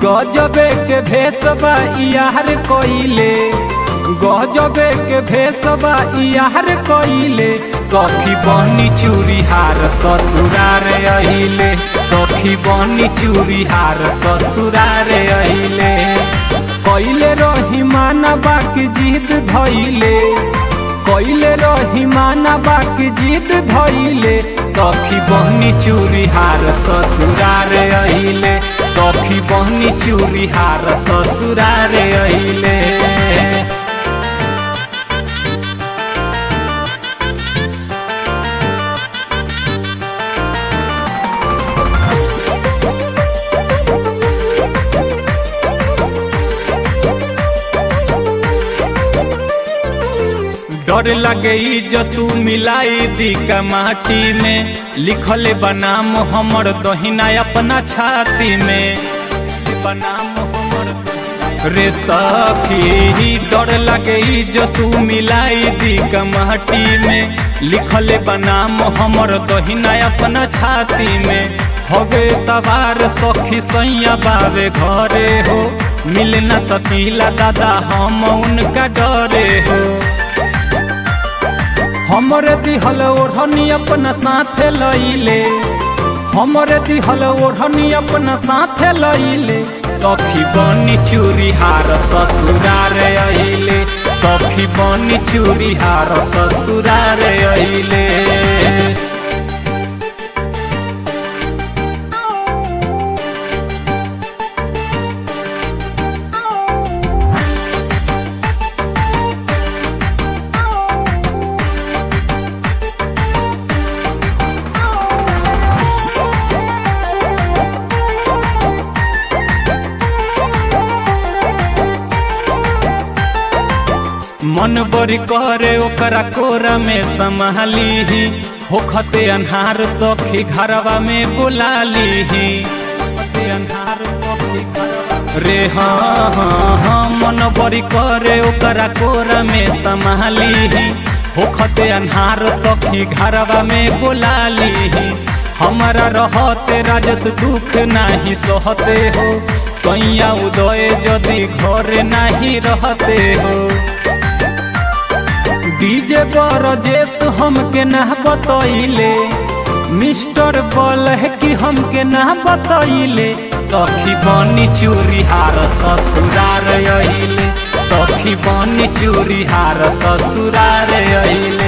गजबे के भेसबा यार कोइले गजबे के भेसबा यार कोइले सखी बनी चूड़ी हार ससुरार अहिले सखी बनी चूड़ी हार ससुरार अहिले कैले रही माना बाकी जीत धैले कैले रही माना बाकी जीत धैले सखी बहनी चूड़ी हार ससुरार अहिले सखी बहनी चूड़ी हार ससुरार अहिले डर लगे तू मिलाई दी का माटी में लिखले बनाम हमर दहिना अपना छाती में बनाम हमर रे सखी डर लगे जो तू मिलाई दी का माटी में लिखले बनाम हमर दहिना अपना छाती में हवे तबार सखी सैया बावे घरे हो मिलना सतीला दादा हम उनका डरे हो हमरे दिहल ओढ़नी अपना साथे लइले हमरे दिहल ओढ़नी अपना साथे लइले सखी बनी चूड़ी हार ससुरार अइले सखी बनी चूड़ी हार ससुरार अइले मन बड़ी करे ओकरा कोरा में संभाली होखते अन्हार सखी घरवा में बुला ली रे हाँ हाँ हाँ मन बड़ी करे ओकरा कोरा में संभाली होखते अन्हार सखी घरवा में बुला ली हमारा रहते राजस दुख नहीं सहते हो सैया उदय यदि घर नहीं रहते हो डीजे पर जेस हमके ना बतैले मिस्टर बल है कि हमके ना बतैले सखी बनी चूड़ी हार ससुरार अइले सखी बनी चूड़ी हार ससुरार अइले